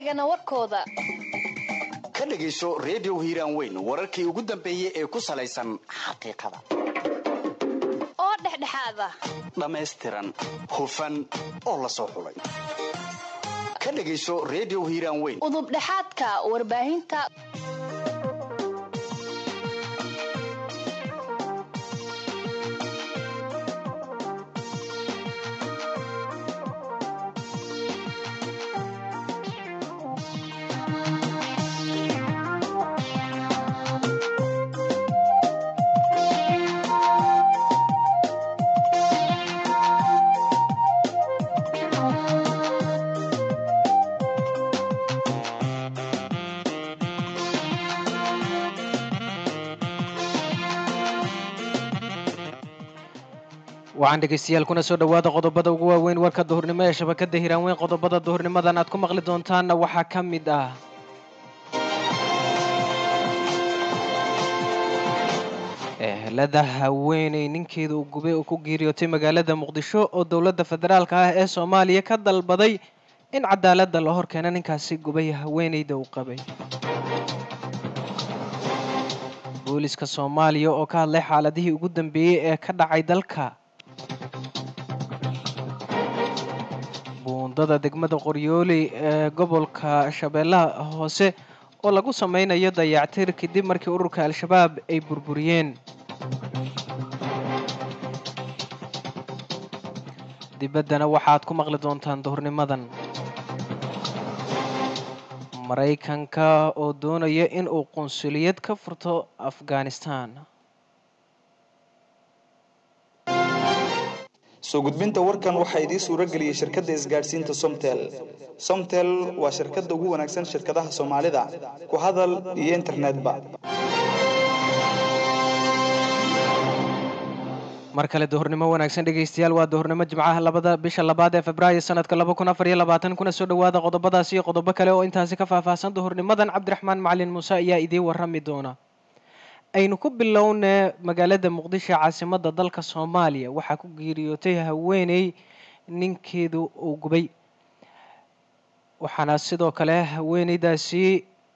gana warkooda ka dhegayso redio hiiraan weyn wararkii ugu dambeeyey ee ku salaysan xaqiiqada oo dhexdhexaada dhammaystiran hufan oo la soo xulay ka dhegayso redio hiiraan weyn udubdhexaadka warbaahinta waxaan dhegaystayaal kuna soo dhowaada qodobada ugu waaweyn warka duhurnimo ee shabakada hiraanweyn qodobada duhurnimadan aad ku maqli doontaanna waxaa ka mid ah ehelada haweeney ninkeeda uu gubay oo ku geeriyootay magaalada muqdisho oo dowladda federaalka ah ee soomaaliya ka dalbaday in cadaaladda la hor keeno ninkaasi gubay haweeneyda uu qabay booliska soomaaliya oo ka hadlay xaaladihii ugu dambeeyey ee ka dhacay dalka buundada degmada qoryooli ee gobolka shabeellaha hoose oo lagu sameynayo dayactir kadib markii ururka al-shabaab ay burburiyeen dibaddana waxaad ku maqli doontaan duhurnimadan maraykanka oo doonaya in uu qunsuliyad ka furto afghanistan soo gudbinta warkan waxaa idiin suuro geliyey shirkadda isgaadhsiinta somtel somtel waa shirkadda ugu wanaagsan shirkadaha soomaalida ku hadal iyo internetba mar kale duhurnimo wanaagsan dhegaystayaal waa duhurnimo jimcaha labada bisha labaad ee februaayo sanadka laba kun afar iyo labaatan kuna soo dhowaada qodobadaas iyo qodobo kale oo intaasi ka faahfaahsan duhurnimadan cabdiraxmaan macalin muuse ayaa idiin warrami doona aynu ku bilownee magaalada muqdisho caasimada dalka soomaaliya waxaa ku geeriyootay haweeney ninkeedu uu gubay waxaana sidoo kale haweeneydaasi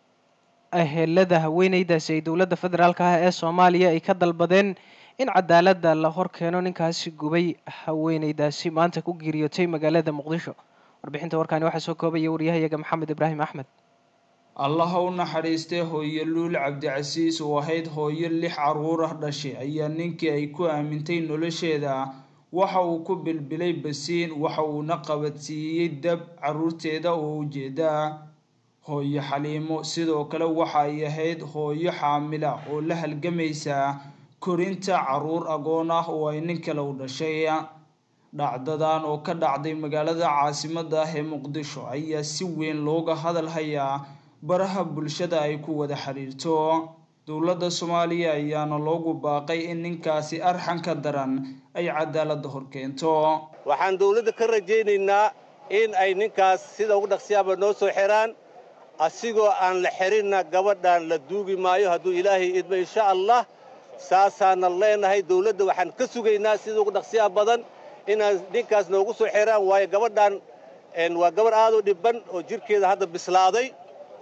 ahelada haweeneydaasi ay dowladda federaalka ah ee soomaaliya ay ka dalbadeen in cadaaladda la hor keeno ninkaasi gubay haweeneydaasi maanta ku geeriyootay magaalada muqdisho warbixinta warkaani waxaa soo koobaya waryahayaga maxamed ibraahim axmed allaha u naxariistay hooyo luul cabdicasiis oo ahayd hooyo lix caruur ah dhashay ayaa ninkii ay ku aamintay nolosheeda waxa uu ku bilbilay basiin waxa uuna qabadsiiyey dab caruurteeda oo ujeedaa hooyo xaliimo sidoo kale waxa ay ahayd hooyo xaamila oo la halgamaysa korinta caruur agoon ah oo ay nin kale u dhashay dhacdadan oo ka dhacday magaalada caasimada ah ee muqdisho ayaa si weyn looga hadal hayaa baraha bulshada ay ku wada xiriirto dowladda soomaaliya ayaana loogu baaqay in ninkaasi arxanka daran ay cadaaladda hor keento waxaan dowladda ka rajaynaynaa in ay ninkaas sida ugu dhaqsiyaaba noo soo xiraan asigoo aan la xirinna gabadhan la duugi maayo hadduu ilaahay idmo insha allah saasaanan leenahay dowladda waxaan ka sugaynaa sida ugu dhaqsiyaha badan inaan ninkaas noogu soo xiraan waayo gabadhan waa gabarh aad u dhibban oo jidhkeeda hadda bislaaday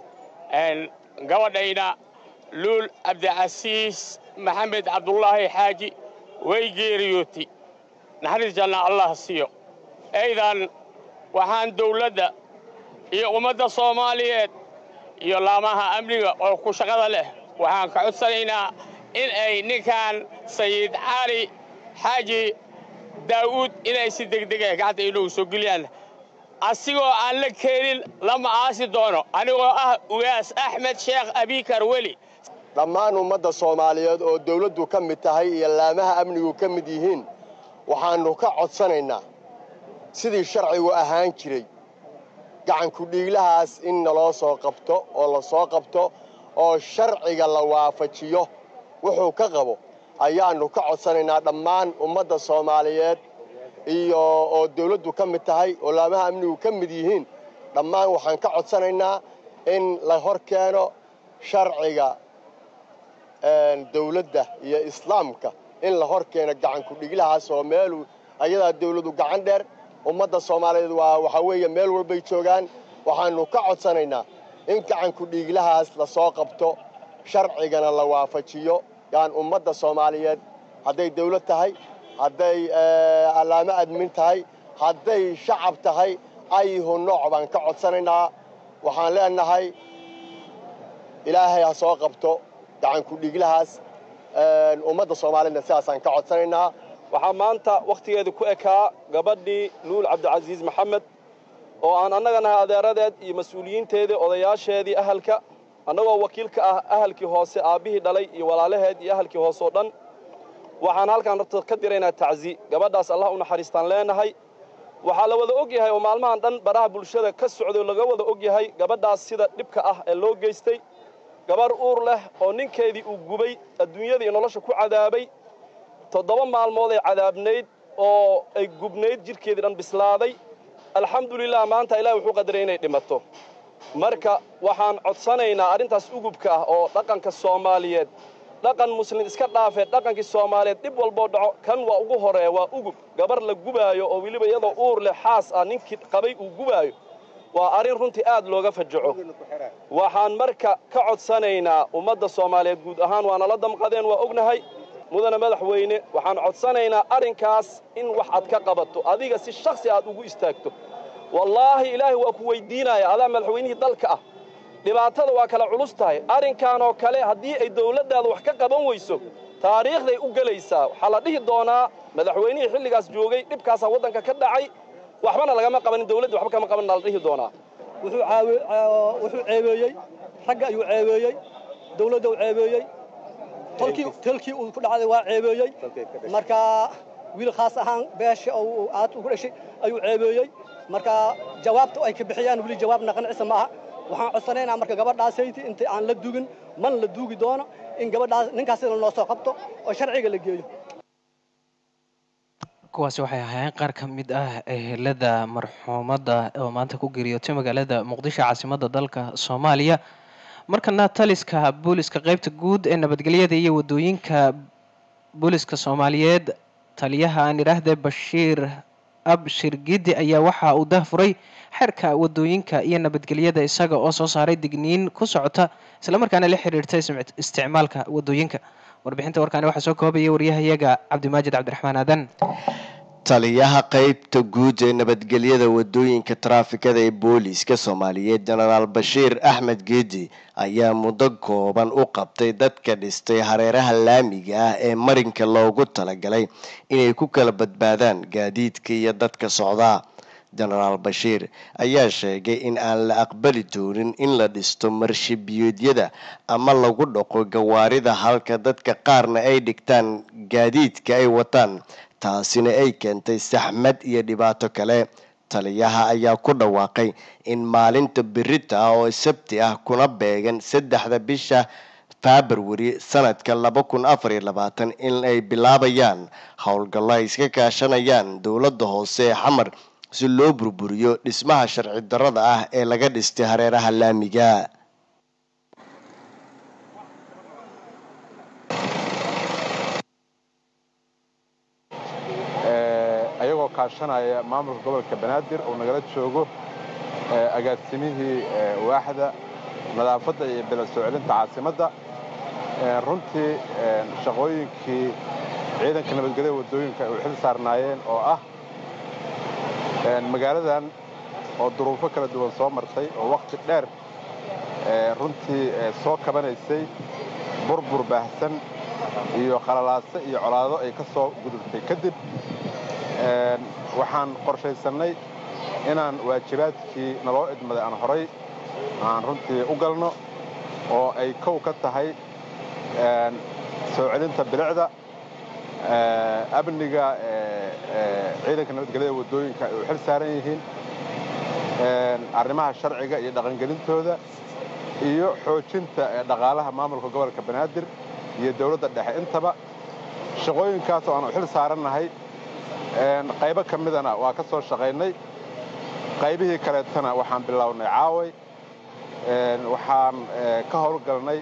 gabadhayna luul cabdicasiis maxamed cabdulaahi xaaji way geeriyootay naxariis janna allah siiyo aydan waxaan dawladda iyo ummadda soomaaliyeed iyo laamaha amniga oo ku shaqada leh waxaan ka codsanaynaa in ay ninkan sayid cali xaaji daa'uud inay si degdega gacanta inoogu soo geliyaan asigoo aan la keenin lama aasi doono anigoo ah ugaas axmed sheekh abikar weli dhammaan ummadda soomaaliyeed oo dawladdu ka mid tahay iyo laamaha amnigu ka mid yihiin waxaannu ka codsanaynaa sidii sharcigu ahaan jiray gacankudhiiglahaas in naloo soo qabto oo la soo qabto oo sharciga la waafajiyo wuxuu ka qabo ayaannu ka codsanaynaa dhammaan ummadda soomaaliyeed iyo oo dawladdu ka mid tahay oo laamaha amnigu ka mid yihiin dhammaan waxaan ka codsanaynaa in la hor keeno sharciga dawladda iyo islaamka in la hor keeno gacankudhiglahaas oo meelu ayadaa dawladdu gacan dheer ummadda soomaaliyeed waa waxaa weeye meel walbay joogaan waxaannu ka codsanaynaa in gacanku dhiiglahaas la soo qabto sharcigana la waafajiyo yaan ummadda soomaaliyeed hadday dawlad tahay hadday allaamo admin tahay hadday shacab tahay ayhu nooc baan ka codsanaynaa waxaan leenahay ilaahay ha soo qabto gacanku dhiiglahaas ummadda soomaaliyeedna sidaasaan ka codsanaynaa waxaa maanta wakhtigeeda ku ekaa gabadhii luul cabdicasiis maxamed oo aan annaga nahay adeeradeed iyo mas-uuliyiinteedii odayaasheedii ahalka annagoo wakiil ka ah ahalkii hoose aabbihii dhalay iyo walaalaheed iyo ahalkii hoose oo dhan waxaan halkaan rabta ka diraynaa tacsi gabadhaas allah u naxariistaan leenahay waxaa la wada og yahay oo maalmahan dhan baraha bulshada ka socday oo laga wada og yahay gabadhaas sida dhibka ah ee loo geystay gabarh uur leh oo ninkeedii uu gubay adduunyada iyo nolosha ku cadaabay toddoba maalmood ay cadaabnayd oo ay gubnayd jidhkeedii dhan bislaaday alxamdulilah maanta ilahi wuxuu qadaray inay dhimato marka waxaan codsanaynaa arrintaas ugubka ah oo dhaqanka soomaaliyeed dhaqan muslim iska dhaafee dhaqankii soomaaliyeed dhib walboo dhaco kan waa ugu horeeya waa ugub gabar la gubaayo oo weliba iyadoo uur leh xaas ah ninkii qabay uu gubaayo waa arrin runtii aad looga fajaco waxaan marka ka codsanaynaa ummadda soomaaliyeed guud ahaan waa nala damqadeen waa ognahay mudane madaxweyne waxaan codsanaynaa arrinkaas in wax aad ka qabato adiga si shaksi aad ugu istaagto wallaahi ilaahay waa ku weyddiinaya adaa madaxweynihii dalka ah dhibaatada waa kala culus tahay arrinkan oo kale haddii ay dawladdaada wax ka qaban weyso taariikhday u gelaysaa waxaa la dhihi doonaa madaxweynihii xilligaas joogay dhibkaasaa waddanka ka dhacay waxbana lagama qabanin dawladda waxba kama qabanina la dhihi doonaa wuxuu ceebeeyey ragga ayuu ceebeeyey dawladda uu ceebeeyey tolkii uu ku dhacday waa ceebeeyey marka wiil khaas ahaan beesha oo aad ugu dhashay ayuu ceebeeyey marka jawaabta ay ka bixiyaan weli jawaab naqancisa ma aha waxaan codsanaynaa marka gabadhaasayti inta aan la dugin man la duugi doono in gabadhaas ninkaasina noo soo qabto oo sharciga la geeyo kuwaasi waxay ahaayeen qaar ka mid ah ehelada marxuumadda oo maanta ku geeriyootay magaalada muqdisho caasimadda dalka soomaaliya markana taliska booliska qeybta guud ee nabadgelyada iyo wadooyinka booliska soomaaliyeed taliyaha aan idhaahde bashiir abshir gidi ayaa waxa uu dahfuray xeerka wadooyinka iyo nabadgelyada isaga oo soo saaray digniin ku socota islamarkaana la xiriirta isticmaalka wadooyinka warbixinta warkaani waxaa soo koobaya waryahayaga cabdimaajid cabdiraxmaan aadan taliyaha qeybta guud ee nabadgelyada wadooyinka taraafikada ee booliiska soomaaliyeed jenaraal bashiir axmed geedi ayaa muddo kooban u qabtay dadka dhistay hareeraha laamiga ah ee marinka loogu talagalay inay ku kala badbaadaan gaadiidka iyo dadka socdaa jenaraal bashiir ayaa sheegay in aan la aqbali doonin in la dhisto marshibiyoodyada ama lagu dhaqo gawaarida halka dadka qaarna ay dhigtaan gaadiidka ay wataan taasina ay keentay saxmad iyo dhibaato kale taliyaha ayaa ku dhawaaqay in maalinta birita ah oo sabti ah kuna beegan saddexda bisha februari sanadka laba kun afar iyo labaatan in ay bilaabayaan howlgallo ay iska kaashanayaan dowladda hoose ee xamar si loo burburiyo dhismaha sharci darrada ah ee laga dhistay hareeraha laamiga ayagoo kaashanaya maamulka gobolka banaadir oo nagala joogo agaasimihii waaxda nadaafadda iyo bilad soo celinta caasimadda runtii shaqooyinkii ciidanka nabadgelyada waddooyinka ay u xil saarnaayeen oo ah magaaladan oo duruufo kala duwan soo martay oo wakhti dheer runtii soo kabanaysay burbur baahsan iyo khalalaase iyo colaado ay ka soo gudubtay kadib waxaan qorshaysannay inaan waajibaadkii naloo idmaday aan horay aan runtii u galno oo ay kow ka tahay soo celinta bilicda amniga ciidanka nabadgelyada waddooyinka ay u xil saaran yihiin arrimaha sharciga iyo dhaqangelintooda iyo xoojinta dhaqaalaha maamulka gobolka banaadir iyo dowladda dhexe intaba shaqooyinkaas oo aan u xil saarannahay qaybo ka midana waa ka soo shaqaynay qaybihii kaleetana waxaan bilownay caaway waxaan ka howlgalnay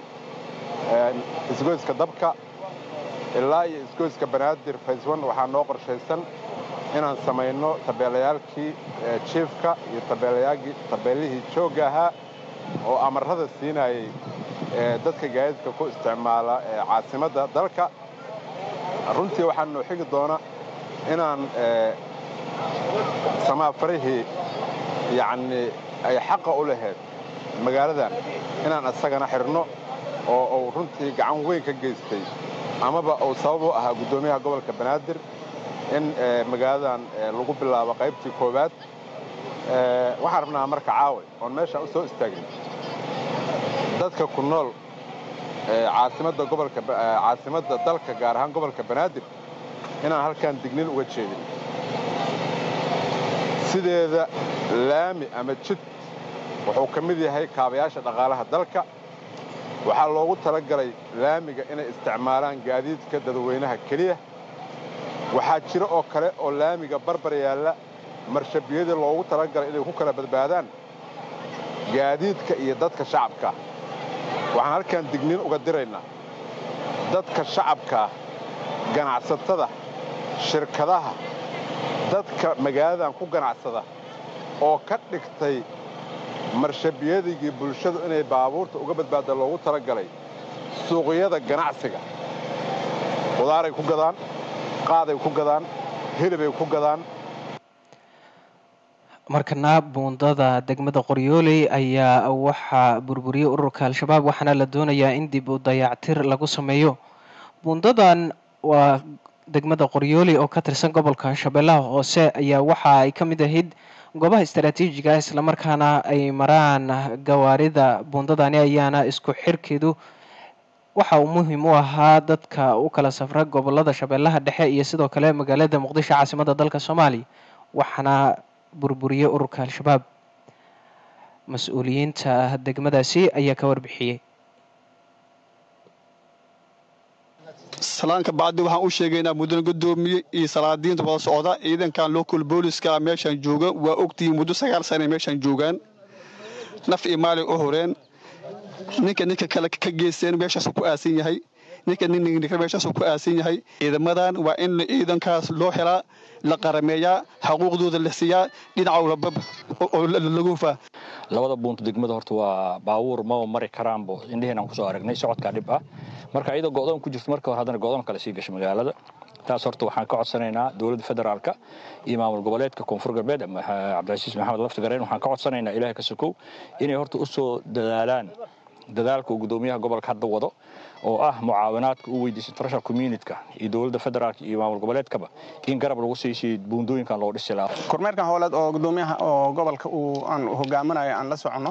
isgoyska dabka ilaa iyo isgoyska banaadir fayswan waxaa noo qorshaysan inaan samayno tabeelayaalkii jiifka iyo tabeelihii joogga ahaa oo amarrada siinayay dadka gaadiidka ku isticmaala caasimadda dalka runtii waxaa noo xigi doona inaan samaafarihii yacnii ay xaqa u lahayd magaaladan inaan isagana xidhno oo uu runtii gacan weyn ka geystay amaba uu sabab u ahaa guddoomiyaha gobolka banaadir in magaaladan lagu bilaabo qaybtii koowaad waxaan rabnaa marka caawa oon meeshaan u soo istaagin dadka ku nool caasimadda gobolka caasimadda dalka gaar ahaan gobolka banaadir inaan halkan dignin uga jeedin sideeda laami ama jid wuxuu ka mid yahay kaabayaasha dhaqaalaha dalka waxaa loogu talagalay laamiga inay isticmaalaan gaadiidka dadweynaha keliya waxaa jiro oo kale oo laamiga barbar yaalla marshabiyadii loogu talagalay inay ku kala badbaadaan gaadiidka iyo dadka shacabka waxaan halkan digniin uga diraynaa dadka shacabkaa ganacsatada shirkadaha dadka magaaladan ku ganacsada oo ka dhigtay marshabiyadigii bulshadu inay baabuurta uga badbaadda loogu talagalay suuqyada ganacsiga qudaaray ku gadaan qaaday ku gadaan hilibay ku gadaan markana buundada degmada qoryooley ayaa waxaa burburiyey ururka al-shabaab waxaana la doonayaa in dib u dayactir lagu sameeyo buundadan waa degmada qoryooley oo ka tirsan gobolka shabeellaha hoose ayaa waxa ay ka mid ahayd goobaha istaraatiijiga ah islamarkaana ay maraan gawaarida buundadani ayaana isku xirkeedu waxa uu muhiim u ahaa dadka u kala safra gobolada shabeellaha dhexe iyo sidoo kale magaalada muqdisho caasimadda dalka soomaaliya waxaana burburiyey ururka al-shabaab mas-uuliyiinta degmadaasi ayaa ka warbixiyey salaanka bacdi waxaan u sheegaynaa mudane gudoomiye iyo salaadiinta wada socda ciidankan local booliska meeshaan jooga waa ogtihiin muddo sagaal sana meeshaan joogaan naf iyo maalin u horeen ninka ninka kale ka geysteen meeshaasuu ku aasan yahay ninka ninka meeshaasuu ku aasan yahay ciidamadan waa in ciidankaas loo helaa la qarameeyaa xaquuqdooda la siiyaa dhinaca walba oo lagu hufaa labada buunta degmada horta waa baabuur maba mari karaanbo indhaheenaan kusoo aragnay socodkaa dhib ah marka iyadoo go'doon ku jirto marka hore haddana go'doon kale sii gasha magaalada taas horta waxaan ka codsanaynaa dowladda federaalka iyo maamul goboleedka koonfur galbeed cabdilcasiis maxamed laftigareen waxaan ka codsanaynaa ilaahay ka sokow inay horta u soo dadaalaan dadaalka uu gudoomiyaha gobolka hadda wado oo ah mucaawinaadka u weydiisay international communityka iyo dowladda federaalka iyo maamul goboleedkaba in garab lagu siisay buundooyinkan loo dhisi lahaa kormeerkan howleed oo gudoomiyaha oo gobolka uu aan hogaaminayo aan la soconno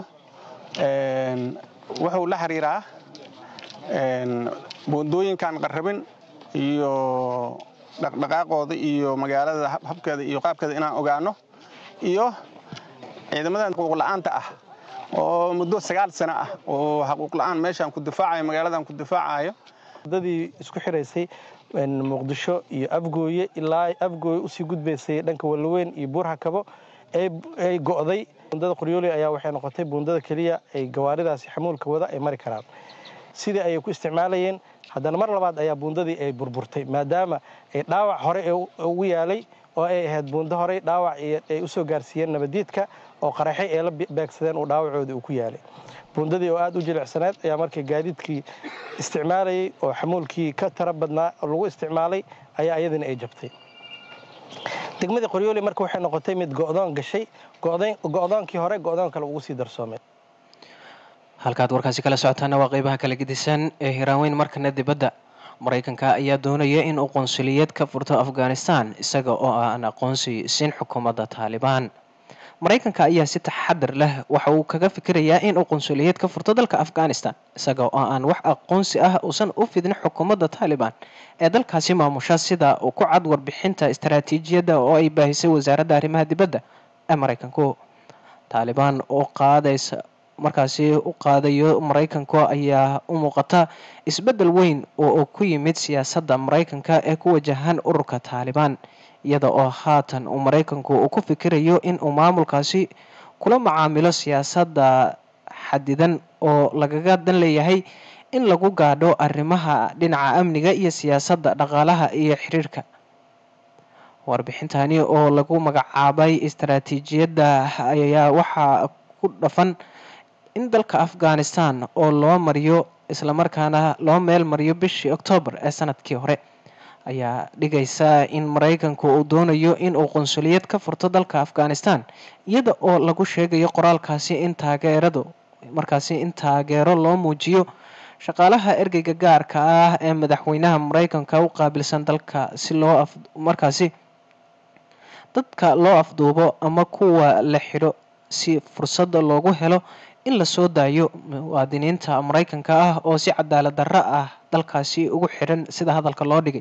wuxuu la xiriiraa buundooyinkan qarrabin iyo dhaqdhaqaaqooda iyo magaalada habkeeda iyo qaabkeeda inaan ogaano iyo ciidamadan xuquuq la'aanta ah oo muddo sagaal sano ah oo xaquuq la'aan meeshaan ku difaacayo magaaladan ku difaacayo wadadii isku xiraysay muqdisho iyo afgooye ilaa afgooye usii gudbaysay dhanka wallaweyn iyo buurhakabo ay go'day buundada qoryooley ayaa waxay noqotay buundada keliya ay gawaaridaasi xamuulka wada ay mari karaan sidii ayay ku isticmaalayeen haddana mar labaad ayaa buundadii ay burburtay maadaama ay dhaawac hore ugu yaalay oo ay ahayd buundo horey dhaawac ay u soo gaarsiiyeen nabadiidka oo qaraxay ee la beegsadeen uu dhaawacoodii uu ku yaalay buundadii oo aad u jilicsanayd ayaa markii gaadiidkii isticmaalayay oo xamuulkii ka tara badnaa lagu isticmaalay ayaa iyadina ay jabtay degmadii qoryooli marka waxay noqotay mid go'doon gashay go'doonkii hore go'doon kale ugu sii darsoomay halkaad warkaasi kala socotaana waa qeybaha kala gedisan ee hiraanweyn markana dibadda maraykanka ayaa doonaya in uu qonsuliyeed ka furto afghanistan isaga oo aan aqoonsi siin xukuumadda taalibaan maraykanka ayaa si taxadar leh waxa uu kaga fikirayaa in uu qonsuliyeed ka furto dalka afghanistan isaga oo aan wax aqoonsi ah uusan u fidin xukuumadda taalibaan ee dalkaasi maamusha sida uu ku cad warbixinta istaraatiijiyadda oo ay baahisay wasaaradda arrimaha dibadda ee maraykanku taalibaan oo qaadaysa markaasi u qaadayo maraykanku ayaa u muuqata isbeddel weyn oo uu ku yimid siyaasadda maraykanka ee ku wajahan ururka taalibaan iyada oo haatan uu maraykanku uu ku fikirayo in uu maamulkaasi kula macaamilo siyaasadda xadidan oo lagaga dan leeyahay in lagu gaadho arrimaha dhinaca amniga iyo siyaasadda dhaqaalaha iyo xiriirka warbixintani oo lagu magacaabay istaraatiijiyadda ayaa waxaa ku dhafan in dalka afghanistan oo loo mariyo islamarkaana loo meel mariyo bishii oktoobar ee sanadkii hore ayaa dhigaysa in maraykanku uu doonayo in uu qunsuliyad ka furto dalka afghanistan iyada oo lagu sheegayo qoraalkaasi in taageeradu markaasi in taageero loo muujiyo shaqaalaha ergeyga gaarka ah ee madaxweynaha maraykanka u qaabilsan dalka si loo af markaasi dadka loo afduubo ama kuwa la xidho si fursada loogu helo in lasoo daayo muwaadiniinta maraykanka ah oo si cadaalad darro ah dalkaasi ugu xidhan sida hadalka loo dhigay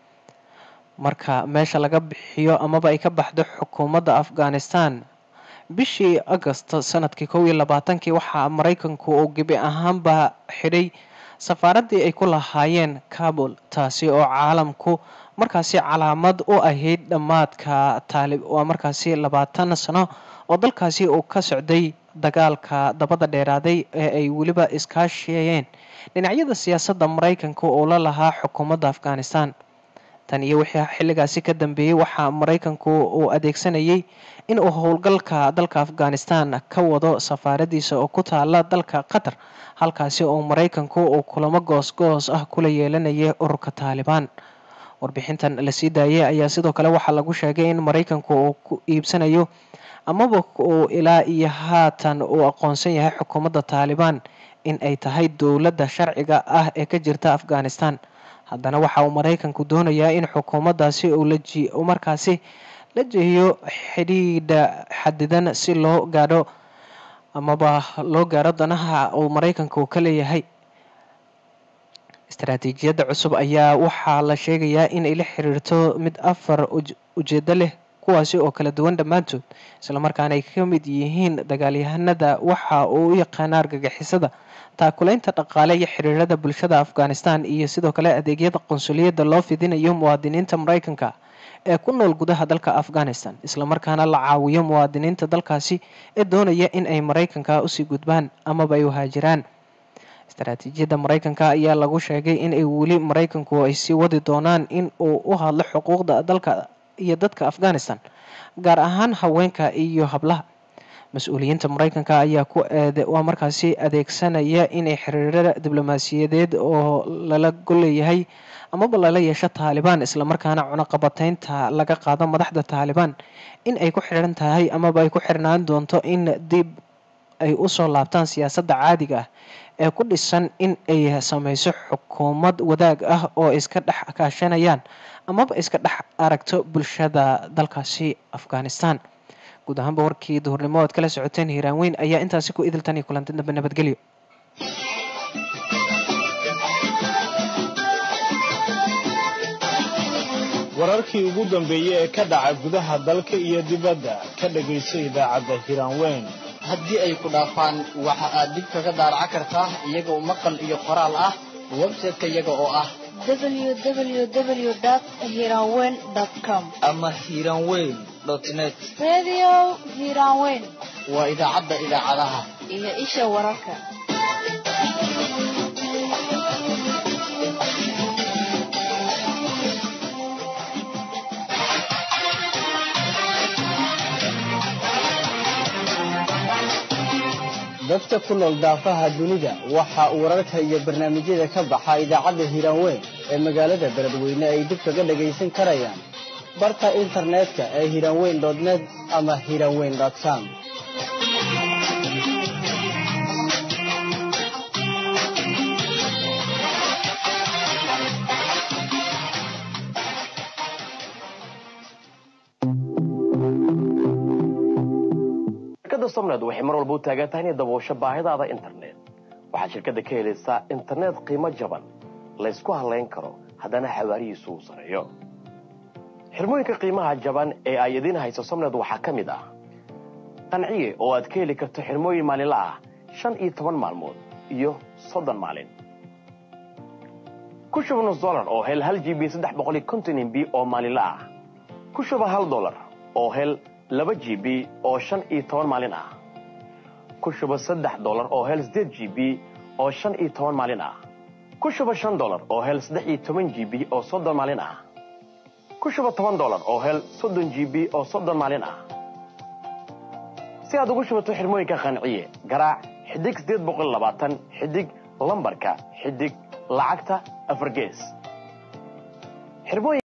marka meesha laga bixiyo amaba ay ka baxdo xukuumadda afghanistan bishii agost sanadkii kow iyo labaatankii waxaa maraykanku uu gebi ahaanba xidhay safaaraddii ay ku lahaayeen kabul taasi oo caalamku markaasi calaamad u ahayd dhammaadka taalib waa markaasi labaatan sano oo dalkaasi uu ka socday dagaalka dabada dheeraaday ee ay weliba iskaashiyeen dhinacyada siyaasadda maraykanka oo la lahaa xukuumadda afghanistan tan iyo wixii xilligaasi ka dambeeyey waxaa maraykanku uu adeegsanayay in uu howlgalka dalka afghanistan ka wado safaaradiisa oo ku taala dalka qatar halkaasi oo maraykanku uu kulamo goos-goos ah kula yeelanayay ururka taalibaan warbixintan lasii daayay ayaa sidoo kale waxaa lagu sheegay in maraykanku uu ku iibsanayo amaba uu ilaa iyo haatan uu aqoonsan yahay xukuumadda taalibaan in ay tahay dowladda sharciga ah ee ka jirta afghanistan haddana waxa uu maraykanku doonayaa in xukuumaddaasi uu laji markaasi la jehiyo xidhiidha xadidan si loo gaadho amaba loo gaadho danaha uu maraykanka uu ka leeyahay istaraatiijiyadda cusub ayaa waxaa la sheegayaa inay la xiriirto mid afar ujeedo leh kuwaasi oo kala duwan dhammaantood islamarkaana ay ka mid yihiin dagaalyahanada waxa uu u yaqaana argagixisada taakulaynta dhaqaale iyo xiriirada bulshada afghanistan iyo sidoo kale adeegyada qunsuliyadda loo fidinayo muwaadiniinta maraykanka ee ku nool gudaha dalka afghanistan islamarkaana la caawiyo muwaadiniinta dalkaasi ee doonaya in ay maraykanka usii gudbaan amaba ay uhaajiraan istaraatiijiyadda maraykanka ayaa lagu sheegay in ay weli maraykanku ay sii wadi doonaan in uu u hadlo xuquuqda dalka iyo dadka afghanistan gaar ahaan haweenka iyo hablaha mas-uuliyiinta maraykanka ayaa ku eede waa markaasi adeegsanaya inay xiriirada diblomaasiyadeed oo lala golleeyahay amaba lala yeesho taalibaan islamarkaana cunaqabataynta laga qaado madaxda taalibaan in ay ku xiran tahay amaba ay ku xirnaan doonto in dib ay usoo laabtaan siyaasadda caadiga ah ee ku dhisan in ay sameyso xukuumad wadaag ah oo iska dhex kaashanayaan amaba iska dhex aragto bulshada dalkaasi afghanistan guud ahaanba warkii duhurnimo oad kala socoteen hiiraan weyn ayaa intaasi ku idiltan iyo kulanti dambe nabadgelyo wararkii ugu dambeeyey ee ka dhaca gudaha dalka iyo dibadda ka dhegayso idaacadda hiiraan weyn haddii ay ku dhaafaan waxa aad dib kaga daaraca kartaa iyagoo maqal iyo qoraal ah website-ka iyaga oo ah www.hiranweyn.com ama hiiranweyn net Radio Hiranweyn waa idaacadda idaacadaha iyo isha wararka. dadka ku nool daafaha dunida waxa uu wararka iyo barnaamijyada ka baxa idaacadda hiiraanweyn ee magaalada beledweyne ay dib kaga dhagaysan karayaan barta internetka ee hiiraanweyn net ama hiiraanweyn com shirkadda somned waxay mar walba u taagan tahay inay daboosho baahidaada internet waxaad shirkadda ka helaysaa internet qiimo jaban laysku halayn karo haddana xawaarihiisu uu sareeyo xirmooyinka qiimaha jaban ee ay idiin hayso somned waxaa ka mid ah qanciye oo aad ka heli karto xirmooyin maalinla ah shan iyo toban maalmood iyo soddon maalin ku shuba nus dolar oo hel hal g b saddex boqol iyo konton mb oo maalinla ah ku shuba hal dolar oo hel laba g b oo shan iyo toban maalin ah ku shuba saddex dolar oo hel sideed g b oo shan iyo toban maalin ah ku shuba shan dolar oo hel saddex iyo toban g b oo soddon maalin ah ku shuba toban dolar oo hel soddon g b oo soddon maalin ah si aad ugu shubato xirmooyinka qanciye garaac xidig sideed boqol labaatan xidig lambarka xidig lacagta afar gees